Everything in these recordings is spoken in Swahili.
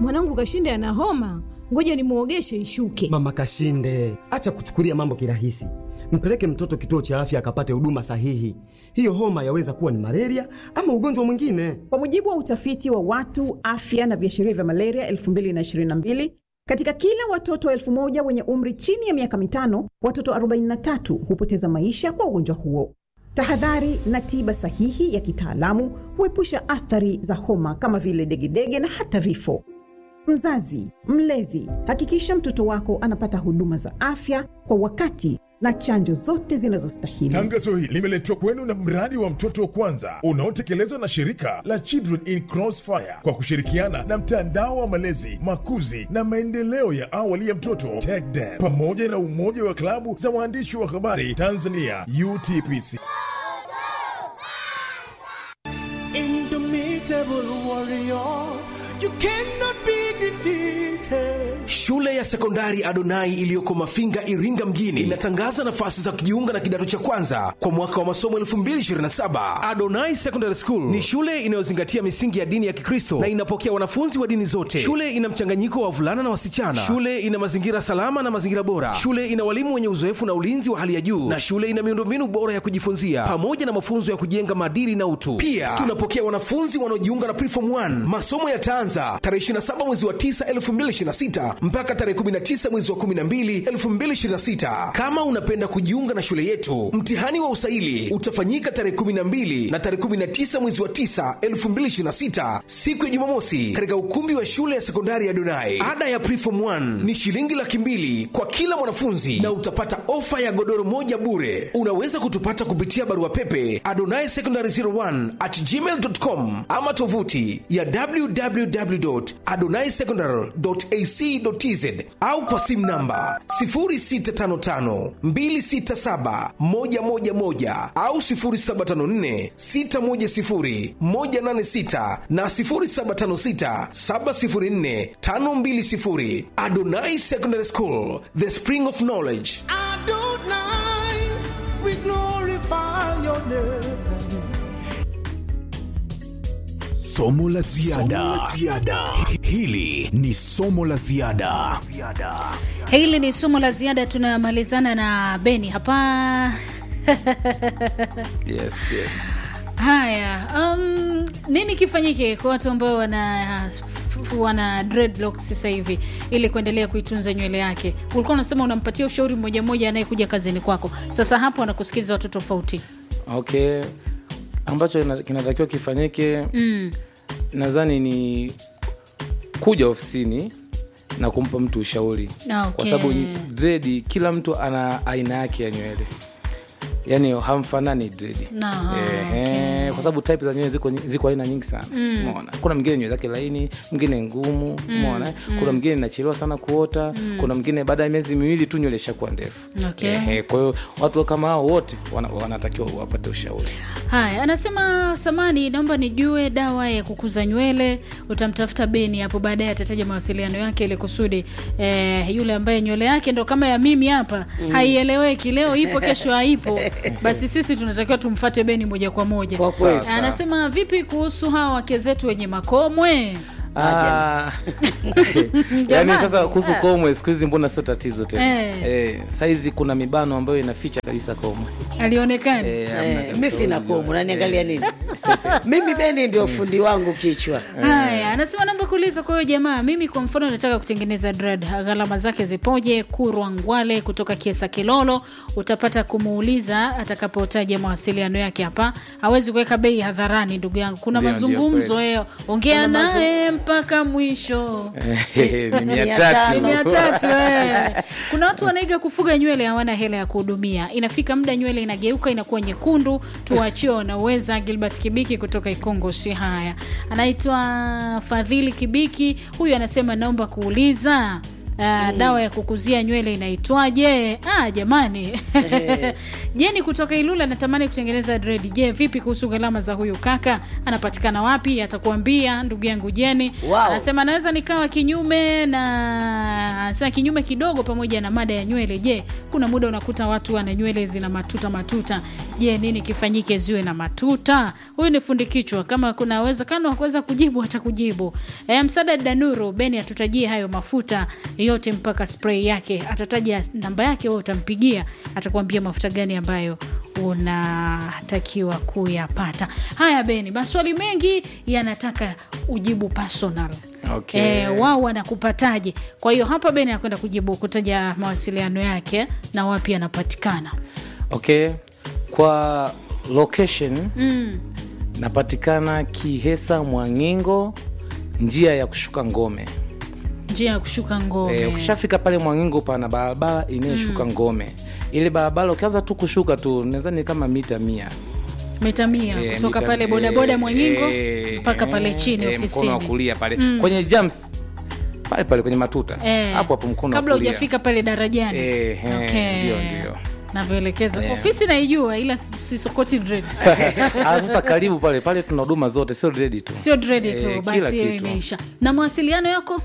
mwanangu Kashinde ana homa, ngoja nimuogeshe ishuke. Mama Kashinde, acha kuchukulia mambo kirahisi. Mpeleke mtoto kituo cha afya akapate huduma sahihi. Hiyo homa yaweza kuwa ni malaria ama ugonjwa mwingine. Kwa mujibu wa utafiti wa watu afya na viashiria vya malaria 2022 katika kila watoto elfu moja wenye umri chini ya miaka mitano, watoto 43 hupoteza maisha kwa ugonjwa huo. Tahadhari na tiba sahihi ya kitaalamu huepusha athari za homa kama vile degedege na hata vifo. Mzazi, mlezi, hakikisha mtoto wako anapata huduma za afya kwa wakati na chanjo zote zinazostahili. Tangazo hili limeletwa kwenu na mradi wa mtoto wa kwanza unaotekelezwa na shirika la Children in Crossfire kwa kushirikiana na mtandao wa malezi, makuzi na maendeleo ya awali ya mtoto TECDEN pamoja na umoja wa klabu za waandishi wa habari Tanzania UTPC. Indomitable warrior, you cannot be defeated. Shule ya sekondari Adonai iliyoko Mafinga, Iringa mjini inatangaza nafasi za kujiunga na kidato cha kwanza kwa mwaka wa masomo 2027. Adonai Secondary School ni shule inayozingatia misingi ya dini ya Kikristo na inapokea wanafunzi wa dini zote. Shule ina mchanganyiko wa wavulana na wasichana. Shule ina mazingira salama na mazingira bora. Shule ina walimu wenye uzoefu na ulinzi wa hali ya juu, na shule ina miundombinu bora ya kujifunzia pamoja na mafunzo ya kujenga maadili na utu. Pia tunapokea wanafunzi wanaojiunga na Preform 1. Masomo yataanza tarehe 27 mwezi wa 9 2026 mpaka tarehe 19 mwezi wa 12 2026. Kama unapenda kujiunga na shule yetu, mtihani wa usaili utafanyika tarehe 12 na tarehe 19 mwezi wa 9 2026, siku ya Jumamosi, katika ukumbi wa shule ya sekondari ya Donai. Ada ya Preform 1 ni shilingi laki mbili kwa kila mwanafunzi na utapata ofa ya godoro moja bure. Unaweza kutupata kupitia barua pepe adonai secondary 01 at gmail.com ama tovuti ya www.adonaisecondary.ac.tz au kwa simu namba 0655267111 au 0754610186 na 0756704520. Adonai Secondary School, the spring of knowledge. Adonai, we glorify your name. Somo la ziada. Hili ni somo la ziada. Hili ni somo la ziada, tunamalizana na Beni hapa. Yes, yes. Haya, um, nini kifanyike kwa watu ambao wana wana dreadlocks sasa hivi ili kuendelea kuitunza nywele yake? Ulikuwa unasema unampatia ushauri mmoja mmoja anayekuja kazini kwako. Sasa hapo wanakusikiliza watu tofauti. Okay, ambacho ina- kinatakiwa kifanyike Mm. nadhani ni kuja ofisini na kumpa mtu ushauri Ah, kwa okay. sababu dredi kila mtu ana aina yake ya nywele yaani hamfanani dredi Aha, Ehe, kwa sababu type za nywele ziko, ziko aina nyingi sana Mm. umeona kuna mwingine nywele zake laini mwingine ngumu umeona eh? kuna mwingine inachelewa sana kuota kuna mwingine baada ya miezi miwili tu nywele ishakuwa ndefu Okay. Ehe, kwa hiyo watu kama hao wote wana- wanatakiwa wapate ushauri Haya, anasema samani, naomba nijue dawa ya kukuza nywele. Utamtafuta Beni hapo baadaye, atataja mawasiliano yake ili kusudi eh, yule ambaye nywele yake ndo kama ya mimi hapa haieleweki, leo ipo kesho haipo, basi sisi tunatakiwa tumfate Beni moja kwa moja. Kwa kweli. Sawa. Anasema vipi kuhusu hawa wake zetu wenye makomwe? Ah. yaani Jamani. sasa kuhusu komwe siku hizi mbona sio tatizo tena Eh. eh, saizi kuna mibano ambayo inaficha kabisa komwe Alionekana eh, hamna Eh, kabisa mi sina unajua. komu naniangalia nini mimi beni ndio fundi wangu kichwa Haya, anasema naomba kuuliza kwa hiyo jamaa, mimi kwa mfano nataka kutengeneza dread, gharama zake zipoje? Kurwa Ngwale kutoka Kiesa Kilolo, utapata kumuuliza atakapotaja mawasiliano yake hapa. Hawezi kuweka bei hadharani, ndugu yangu, kuna Ndio, mazungumzo ndio, eh, ongea Kuna mazung- naye mpaka mwisho. Eh, ni mia Mia tatu tano. mia tatu eh. Kuna watu wanaiga kufuga nywele hawana hela ya kuhudumia. Inafika muda nywele inageuka inakuwa nyekundu. Tuwachie wanaweza. Gilbert Kibiki kutoka Ikongo si haya, anaitwa Fadhili Kibiki. Huyu anasema naomba kuuliza Uh, dawa ya kukuzia nywele inaitwaje? Ah, jamani Jeni kutoka Ilula anatamani kutengeneza dread. Je, vipi kuhusu gharama za huyu kaka? Anapatikana wapi? Atakuambia ndugu yangu Jeni. Wow. Anasema naweza nikawa kinyume na anasema kinyume kidogo pamoja na mada ya nywele. Je, kuna muda unakuta watu wana nywele zina matuta matuta. Je, nini kifanyike ziwe na matuta? Huyu ni fundi kichwa. Kama kuna uwezekano wa kuweza kujibu atakujibu. E, Msada Danuru Beni atutajie hayo mafuta yote mpaka spray yake. Atataja namba yake, wewe utampigia, atakwambia mafuta gani ambayo unatakiwa kuyapata. Haya Beni, maswali mengi yanataka ujibu personal. Okay. E, wao wanakupataje? Kwa hiyo hapa Beni anakwenda kujibu kutaja mawasiliano yake na wapi anapatikana. okay kwa location Mm. napatikana kihesa mwangingo njia ya kushuka ngome Njia ya kushuka ngome. e, ukishafika pale mwangingo pana barabara inayoshuka ngome ile barabara ukianza tu kushuka tu nadhani kama mita mia mita mia Eh, kutoka mita- pale bodaboda eh, Mwangingo eh, mpaka pale chini eh, mkono wa ofisini. kulia pale Mm. kwenye jams pale pale kwenye matuta Eh, hapo hapo mkono wa kabla kulia. hujafika pale darajani. Eh, eh, Okay. ndio, ndio. navyoelekeza Eh. ofisi naijua ila sisokoti dread Ah, sasa karibu pale pale tuna huduma zote sio ready tu sio dread tu Eh, kila basi hiyo kitu. imeisha na mawasiliano yako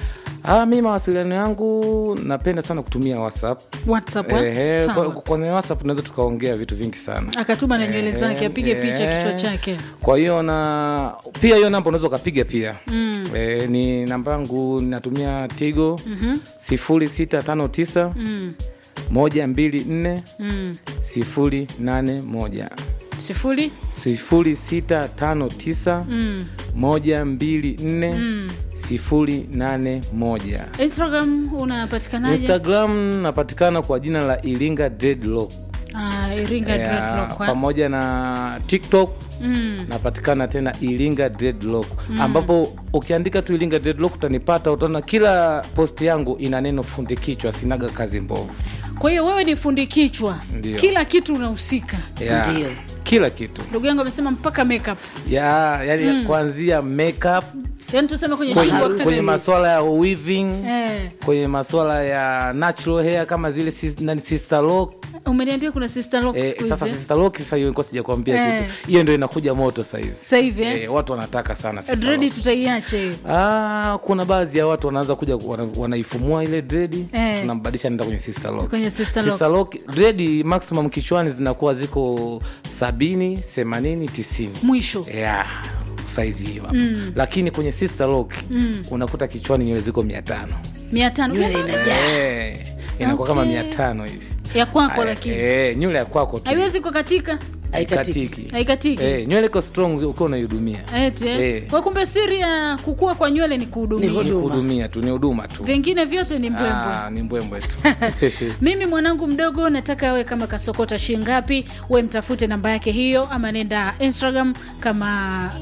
Ah, mi mawasiliano yangu napenda sana kutumia whatsapp whatsapp eh? Ehe, Sawa. kwa- kwenye whatsapp tunaweza tukaongea vitu vingi sana akatuma na nywele Eh, zake apige picha eh. kichwa chake kwa hiyo na pia hiyo namba unaweza ukapiga pia Mm. e, ni namba yangu natumia tigo Mhm. sifuri sita tano tisa Mm. moja mbili nne Mm. sifuri nane moja sifuri sifuri sita tano tisa Mm. moja mbili nne Mm. sifuri nane moja instagram unapatikanaje instagram napatikana kwa jina la iringa dreadlock Ah, iringa Ya, dreadlock, eh? pamoja na tiktok Mm. napatikana tena iringa dreadlock ambapo ukiandika tu iringa dreadlock utanipata utaona kila posti yangu ina neno fundi kichwa sinaga kazi mbovu kwa hiyo wewe ni fundi kichwa Ndio. kila kitu unahusika ya, Ndio. kila kitu ndugu yangu amesema mpaka makeup ya yani kuanzia makeup yaani tuseme kwenye kwenye, shingo kwenye maswala ya weaving eh, kwenye maswala ya natural hair kama zile sis, nani sister lock umeniambia kuna sister lock Eh, siku sasa hizi. sister lock sasa hiyo nilikuwa sijakwambia Eh. kitu hiyo ndio inakuja moto saizi sasa hivi eh? eh, watu wanataka sana sister dredi lock. tutaiache hiyo. Ah, kuna baadhi ya watu wanaanza kuja wana, wanaifumua ile dredi Eh. tunambadilisha nenda kwenye sister lock. Kwenye sister lock. Sister lock dredi maximum kichwani zinakuwa ziko sabini themanini tisini mwisho yeah, saizi hiyo hapo lakini kwenye sister lock unakuta kichwani nywele ziko mia tano mia tano Nywele Mia tano? inajaa. Eh, inakuwa kama Okay. mia tano hivi ya kwako Aya, lakini eh, nywele ya kwako tu haiwezi kukatika Haikatiki. Ikatiki. haikatiki Eh, nywele iko strong ukiwa unaihudumia eti eh? Eh. kwa kumbe siri ya kukua kwa nywele ni Ni kuhudumia ni huduma. kuhudumia tu ni huduma tu vingine vyote ni mbwembwe Ah, ni mbwembwe tu mimi mwanangu mdogo nataka awe kama kasokota shingapi we mtafute namba yake hiyo ama nenda instagram kama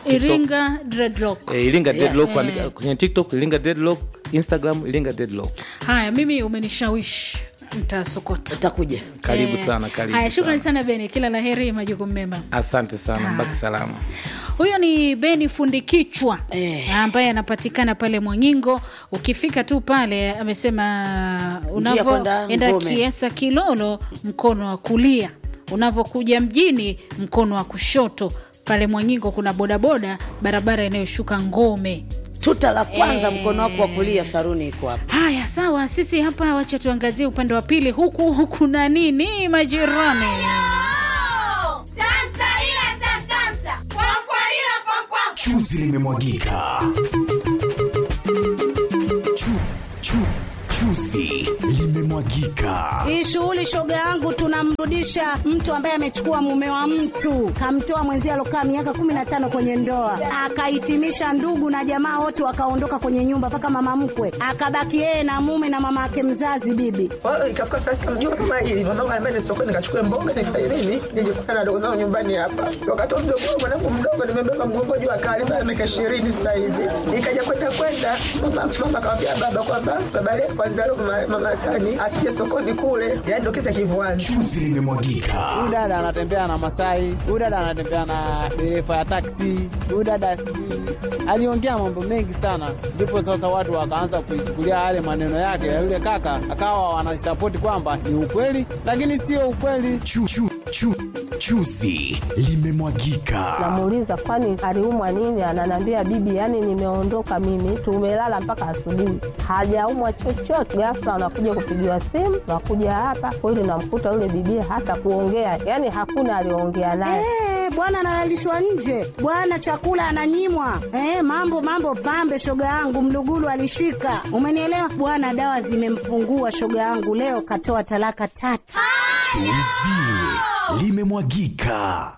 iringa dreadlock Eh, iringa deadlock Eh. andika kwenye tiktok iringa deadlock instagram iringa deadlock haya mimi umenishawishi mtasokota utakuja karibu Eh, sana karibu haya shukrani sana. sana beni kila la heri majukumu mema asante sana Ah. mbaki salama huyo ni beni fundi kichwa Eh. ambaye anapatikana pale mwangingo ukifika tu pale amesema kwenda unavyoenda Ngome. kiesa kilolo mkono wa kulia unavyokuja mjini mkono wa kushoto pale mwangingo kuna bodaboda barabara inayoshuka ngome tuta la kwanza Eh. mkono wako wa kulia saruni iko hapa haya sawa sisi hapa wacha tuangazie upande wa pili huku kuna nini majirani chuzi limemwagika chu, chu, chuzi limemwagika Hii shughuli shoga yangu, tunamrudisha mtu ambaye amechukua mume wa mtu, kamtoa mwenzie alokaa miaka kumi na tano kwenye ndoa, akahitimisha ndugu na jamaa wote wakaondoka kwenye nyumba, mpaka mama mkwe akabaki yeye na mume na mama yake mzazi bibi. Kwa hiyo ikafika saa sita mjua kama hili mamangu anambia ni sokoni nikachukue mboga nifanye nini nije kukutana na dogo zangu nyumbani hapa. Wakati wa mdogo wangu mwanangu mdogo nimebeba mgongo juu akali sana miaka ishirini sasa hivi. Ikaja kwenda kwenda mama mama akamwambia baba kwamba baba leo kwanza nimemsahau mama, mama Sani asije sokoni kule, yaani ndo kisa kivuani. Chuzi limemwagika. Huyu dada anatembea na Masai, huyu dada anatembea na dereva ya taksi, huyu dada sijui aliongea mambo mengi sana, ndipo sasa watu wakaanza kuichukulia yale maneno yake ya yule kaka, akawa wanasapoti kwamba ni ukweli, lakini sio ukweli. Chu, chu, chu, chuzi limemwagika. Namuuliza kwani aliumwa nini? Ananiambia bibi, yani nimeondoka mimi, tumelala mpaka asubuhi, hajaumwa chochote. Ghafla anakuja kupigiwa simu, nakuja hapa kweli, namkuta yule bibi hata kuongea, yani hakuna aliongea naye. Eh, bwana analalishwa nje, bwana chakula ananyimwa. Eh, mambo mambo pambe, shoga yangu Mlugulu alishika, umenielewa bwana. Dawa zimempungua shoga yangu, leo katoa talaka tatu. Chuzi limemwagika.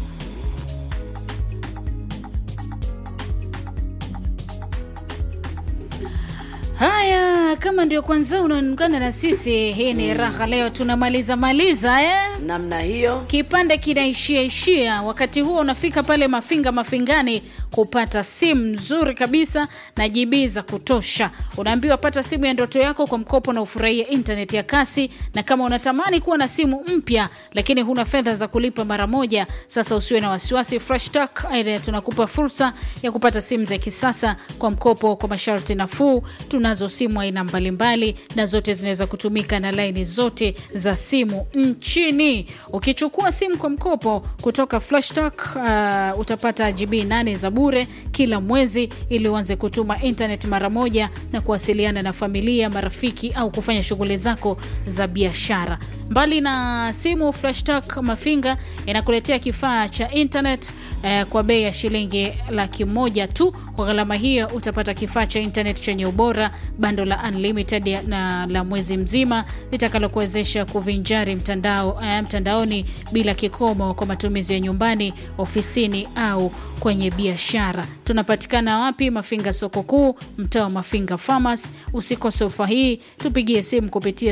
Haya, kama ndio kwanza unaungana na sisi, hii ni raha. Leo tunamaliza maliza eh? namna hiyo Kipande kinaishia ishia, wakati huo unafika pale Mafinga Mafingani kupata simu nzuri kabisa na GB za kutosha. Unaambiwa pata simu ya ndoto yako kwa mkopo na ufurahie internet ya kasi, na kama unatamani kuwa na simu mpya lakini huna fedha za kulipa mara moja, sasa usiwe na wasiwasi. Fresh Tech Idea tunakupa fursa ya kupata simu za kisasa kwa mkopo kwa masharti nafuu. Tunazo simu aina mbalimbali na zote zinaweza kutumika na laini zote za simu nchini. Ukichukua simu kwa mkopo kutoka Flashstock uh, utapata GB 8 za bure kila mwezi ili uanze kutuma internet mara moja na kuwasiliana na familia, marafiki au kufanya shughuli zako za biashara. Mbali na simu, Flashstock Mafinga inakuletea kifaa cha internet eh, kwa bei ya shilingi laki moja tu. Kwa gharama hiyo utapata kifaa cha internet chenye ubora, bando la unlimited ya- na la mwezi mzima litakalokuwezesha kuvinjari mtandao, eh, mtandaoni bila kikomo kwa matumizi ya nyumbani, ofisini au kwenye biashara. Tunapatikana wapi? Mafinga soko kuu, mtaa wa Mafinga Farmers. Usikose ofa hii, tupigie simu kupitia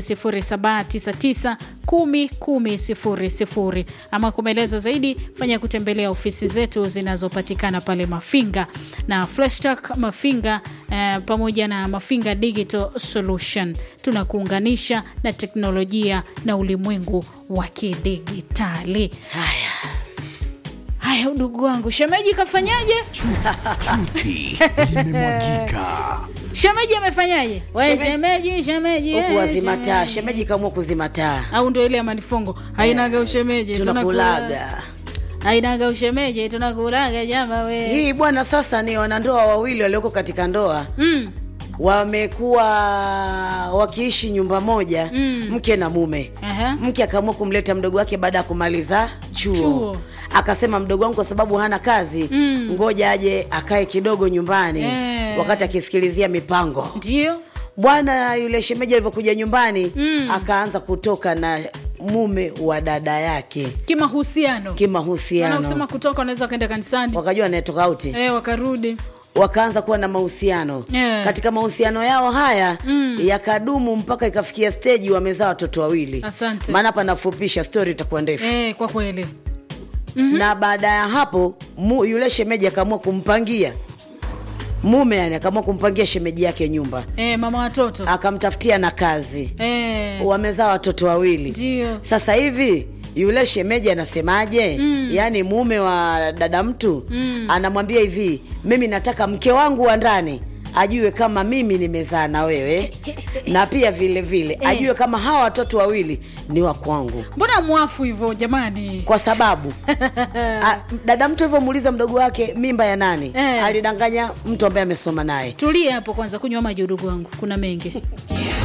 0799 10 10 00 ama kwa maelezo zaidi fanya kutembelea ofisi zetu zinazopatikana pale Mafinga na Flashtak Mafinga eh, pamoja na Mafinga Digital Solution. Tunakuunganisha na teknolojia na ulimwengu wa kidigitali. Haya haya, udugu wangu, shemeji kafanyaje? Chuzi limemwagika. Shemeji amefanyaje? We Shemeji- shemeji, shemeji, huku eh, wazima taa shemeji. shemeji kamua kuzima taa au ndo ile ya manifongo hainaga ushemeji tunakulaga hainaga ushemeji tunakulaga jama we hii bwana sasa ni wanandoa wawili walioko katika ndoa mm. wamekuwa wakiishi nyumba moja Mm. mke na mume Aha. mke akaamua kumleta mdogo wake baada ya kumaliza chuo, Chuo. akasema mdogo wangu kwa sababu hana kazi Mm. ngoja aje akae kidogo nyumbani Eh. wakati akisikilizia mipango ndio bwana yule shemeji alivyokuja nyumbani Mm. akaanza kutoka na mume wa dada yake kimahusiano Maana kimahusiano kusema kutoka wanaweza wakaenda kanisani wakajua anayetoka auti eh, wakarudi wakaanza kuwa na mahusiano Yeah. katika mahusiano yao haya Mm. yakadumu mpaka ikafikia steji wamezaa watoto wawili Asante. maana hapa nafupisha stori itakuwa ndefu eh, kwa kweli na baada ya hapo mu, yule shemeji akaamua kumpangia mume yani akaamua kumpangia shemeji yake nyumba eh, mama watoto akamtafutia na kazi eh, wamezaa watoto wawili ndio sasa hivi yule shemeji anasemaje Mm. yaani mume wa dada mtu Mm. anamwambia hivi mimi nataka mke wangu wa ndani ajue kama mimi nimezaa na wewe na pia vile vile Eh. ajue kama hawa watoto wawili ni wa kwangu mbona mwafu hivyo jamani kwa sababu a, dada mtu alivyomuuliza mdogo wake mimba ya nani Eh. alidanganya mtu ambaye amesoma naye tulie hapo kwanza kunywa maji udugu wangu kuna mengi